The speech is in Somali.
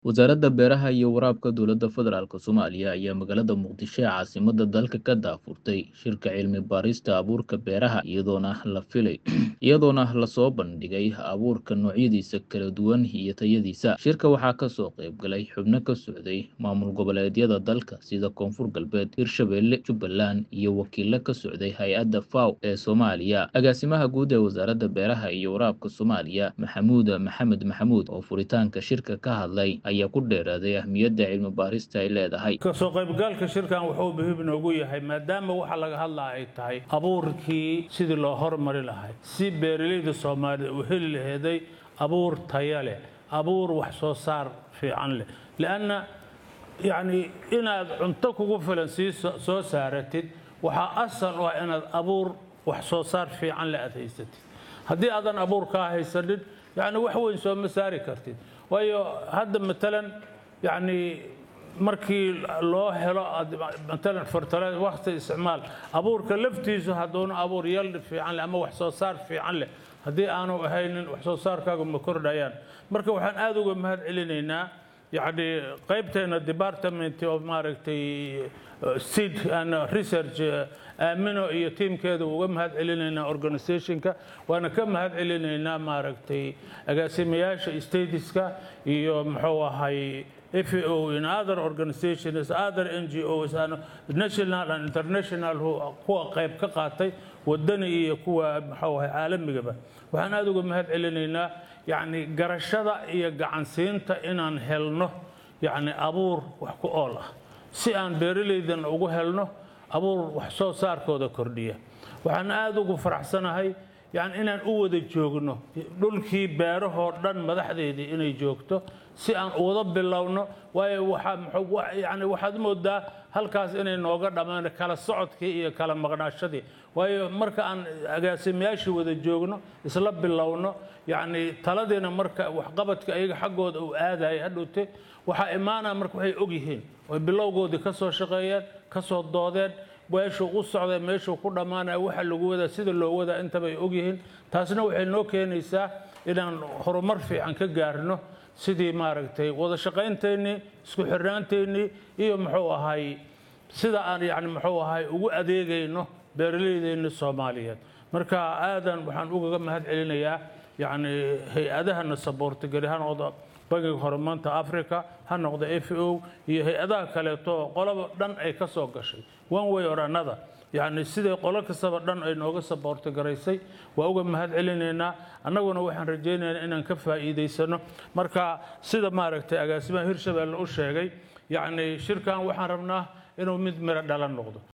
Wasaaradda Beeraha iyo Waraabka Dowladda Federaalk Soomaaliya ayaa magaalada Muqdisho ee caasimadda dalka ka daahfurtay shirka cilmi baarista abuurka beeraha iyadoona la filay iyadoona lasoo bandhigay abuurka noocyadiisa kala duwan iyo tayadiisa shirka waxaa kasoo qayb galay xubno ka socday maamul goboleedyada dalka sida koonfur galbeed hirshabelle jubbaland iyo wakiilo ka socday hay-adda faw ee soomaaliya agaasimaha guud ee wasaaradda beeraha iyo waraabka soomaaliya maxamuud maxamed maxamuud oo furitaanka shirka ka hadlay ayaa ku dheeraaday ahmiyadda cilmi baarista ay leedahay kasoo qaybgalka shirkan wuxuu muhiim inoogu yahay maadaama waxa laga hadlaa ay tahay abuurkii sidii loo hormari lahay si beeralayda soomaalida u heli laheeday abuur taya leh abuur wax soo saar fiican leh lianna yacni inaad cunto kugu filan sii soo saaratid waxaa asal u ah inaad abuur wax soo saar fiican leh aad haysatid haddii aadan abuur kaa haysanin yacni wax weyn sooma saari kartid waayo hadda matalan yacni markii loo helo matalan fertilizer waqti isticmaal abuurka laftiisu hadduuna abuur yal fiican leh ama wax soo saar fiican leh haddii aanu ahaynin wax soo saarkaaga ma kordhayaan marka waxaan aada uga mahad celinaynaa yacni qaybteena department oo maaragtay seed and research aamino iyo tiimkeeda uga mahad celinaynaa organizationka waana ka mahad celinaynaa maaragtay agaasimayaasha statiska iyo muxuu ahay FAO in other organizations other NGOs and national and international kuwa qayb ka qaatay wadani iyo kuwa muxuu ahay caalamigaba waxaan aada uga mahad celinaynaa yacni garashada iyo gacansiinta inaan helno yacni abuur wax ku ool ah si aan beeralaydan ugu helno abuur wax soo saarkooda kordhiya waxaan aada ugu faraxsanahay yani inaan u wada joogno dhulkii beerahoo dhan madaxdeedii inay joogto si aan wada bilowno waayo yani waxaad moodaa halkaas inay nooga dhammaan kala socodkii iyo kala maqnaashadii waayo marka aan agaasimayaashii wada joogno isla bilowno yacni taladiina marka waxqabadka ayaga xaggooda uu aadaya hadhowte waxaa imaanaya marka waxay ogyihiin oy bilowgoodii ka soo shaqeeyeen ka soo doodeen meeshuu u socday meeshuu ku dhammaanaya waxa lagu wadaa sida loo wadaa intaba ay ogyihiin taasna waxay noo keenaysaa inaan horumar fiican ka gaarno sidii maaragtay wada shaqaynteenii isku xirnaanteennii iyo muxuu ahay sida aan yani muxuu ahay ugu adeegayno beeralaydeenni soomaaliyeed marka aadan waxaan ugaga mahad celinayaa yacni hay-adahana saboorta gari ha noqdo bangiga horumarinta africa ha noqdo f o iyo hay-adaha kaleeto qolaba dhan ay ka soo gashay one way or another yacni siday qolo kastaba dhan ay nooga saboorta garaysay waa uga mahad celinaynaa annaguna waxaan rajaynaynaa inaan ka faa'iidaysano marka sida maaragtay agaasimaha hirshabelle u sheegay yacni shirkan waxaan rabnaa inuu mid miro dhalan noqdo